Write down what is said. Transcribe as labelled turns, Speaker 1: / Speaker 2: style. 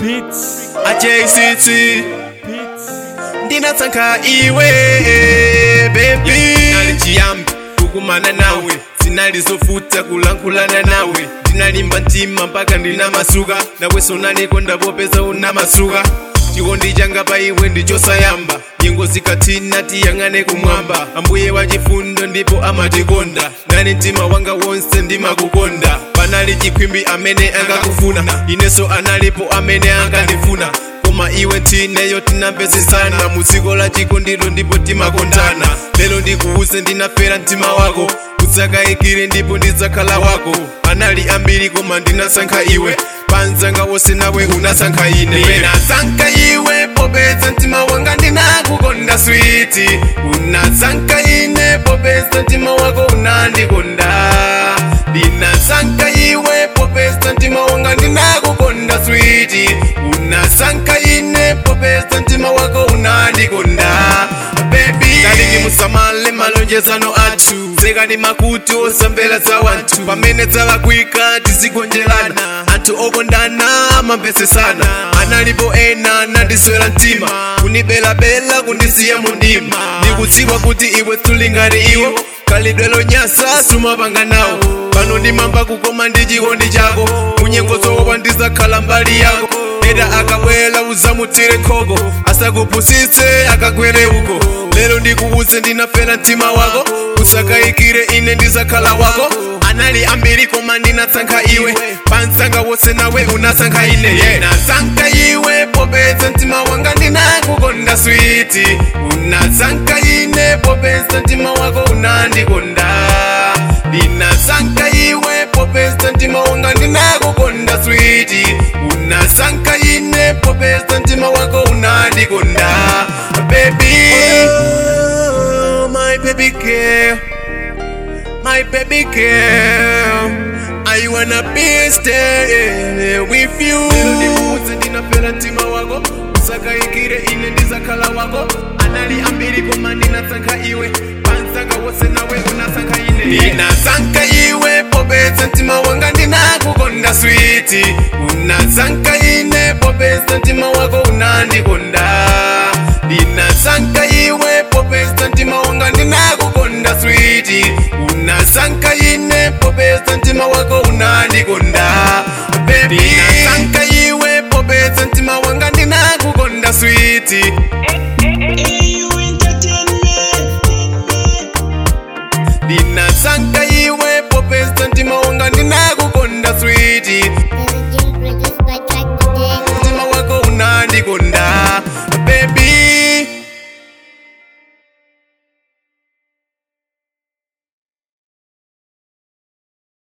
Speaker 1: ajct ndinatsankha iwe bebi nali chiyambi kukumana nawe zinali zofuta kulankhulana nawe ndinalimba mtima mpaka ndinamasuka naweso nanikonda popeza unamasuka chikondi changa pa iwe ndichosayamba nyengo zikathina tiyang'ane kumwamba ambuye wachifundo ndipo amatikonda nani mtima wanga wonse ndimakukonda panali chikhwimbi amene angakufuna inenso analipo amene angandifuna koma iwe ntineyo tinapezesana mu dziko la chikondiro ndipo timakondana lero ndikuuze ndinafera mtima wako udzakayikire ndipo ndidzakhala wako anali ambiri koma ndinasankha iwe panzanga wose nawe unasankha ine ndinasankha iwe popeza mtima wanga ndinakukonda switi unasankha ine popeza mtima wako unandikonda ndinasankha iwe popeza mtima wanga ndinakukonda switi unasankha ine popeza mtima wako unandikonda bebi talingi musamale malonjezano athu sekani makutu osambela za wanthu pamene dzalakwika tizigonjerana anthu okondana amamvesesana analipo ena nandiswera mtima kunibelabela kundisiya mundima ndikudziwa kuti iwe sulingati iwo khalidwe lonyasa sumapanga nawo pano ndimamba kukoma ndi chikondi chako munyengo zokopa ndizakhala mbali yako eda akabwela uzamutsire khoko asakupusitse akagwere uko lero ndikuuze ndinafera mtima wako usakayikire ine ndizakhala wako anali ambiri koma ndinasankha iwe pansanga wose nawe unasankha ine yeah. nasankha iwe popeza mtima wanga ndinakukonda switi unasankha ine popeza mtima wako unandikonda ndinasankha iwe popeza mtima wanga ndinakukonda switi unasankha ine popeza mtima wako unandikonda baby oh, my baby girl my baby girl I wanna be stay with you lero ndikuuze ndinafera mtima wako usakayikire ine ndizakhala wako anali ambiri koma ndinasankha iwe pansanga wose nawe unasankha ine ndinasankha iwe popeza mtima wanga ndinakukonda switi unasankha ine popeza mtima wako unandikonda ndinasankha iwe popeza mtima wanga ndinakukonda switi unasankha ine popeza mtima wako unandikonda bebi ndinasankha iwe popeza mtima wanga ndinakukonda switi ndinasankha iwe popeza mtima wanga ndinakukonda switi
Speaker 2: This is Jim produced by Track Today.
Speaker 1: mtima wako unandikonda